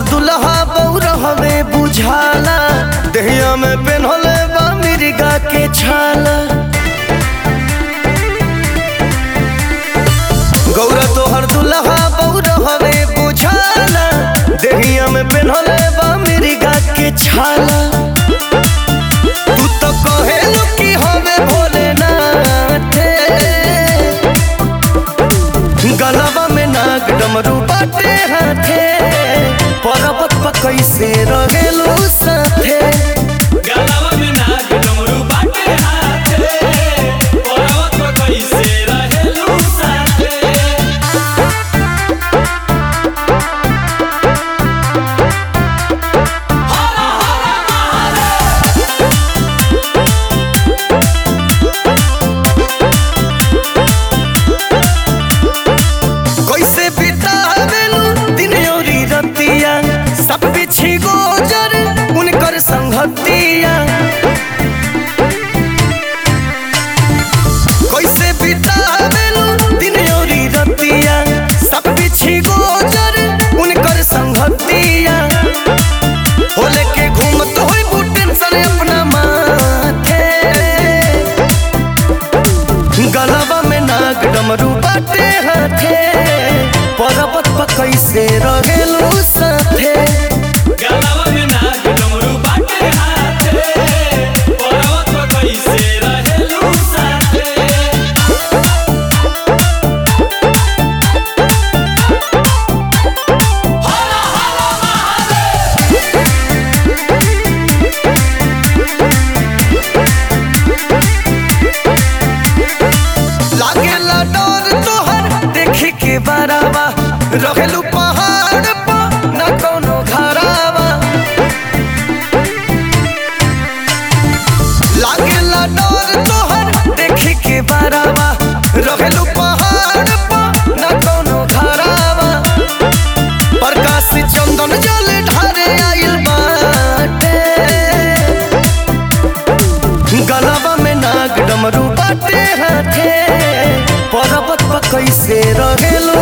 दुल्हा बौरा हमें बुझाला दहिया में पेन्हले बा मिर्गा के छाला गौरा तोहर दुल्हा बौरा हमें बुझाला दहिया में पेन्हले बा मिर्गा के छाला तू तो कहेलू कि हमें भोलेनाथ गलबा में नाग डमरू बाटे हाथे पर्वत पर कैसे रहेलू साथे गलवा में नाग डमरू बाटे हाथे पर्वत पर कैसे रहेलू साथे कैसे बितावेलू दिन औरी रतिया सब बिछी गोजर उनकर संगतिया कैसे बितावेलू दिन औरी रतिया सब बिछी गोजर उनकर संगतिया हो लेके घूमत होई बू टेंशन अपना माथे गलबा में नाग डमरू बाटे हाथे पर्वत पर कैसे रहेलू साथे गलवा में नाग डमरू बाटे हाथे पर्वत पर कैसे रहेलू साथे लागेला डर तोहर देखी के बरावा रहेलू पहाड़ पर न कोनो घरावा लागेला डर तोहर देखी के बरावा रहेलू पहाड़ पर न कोनो घरावा प्रकाश चंदन जल ढारे आइल बाटे गलबा में नाग डमरू बाटे हाथे पर्वत पर कैसे रहेलो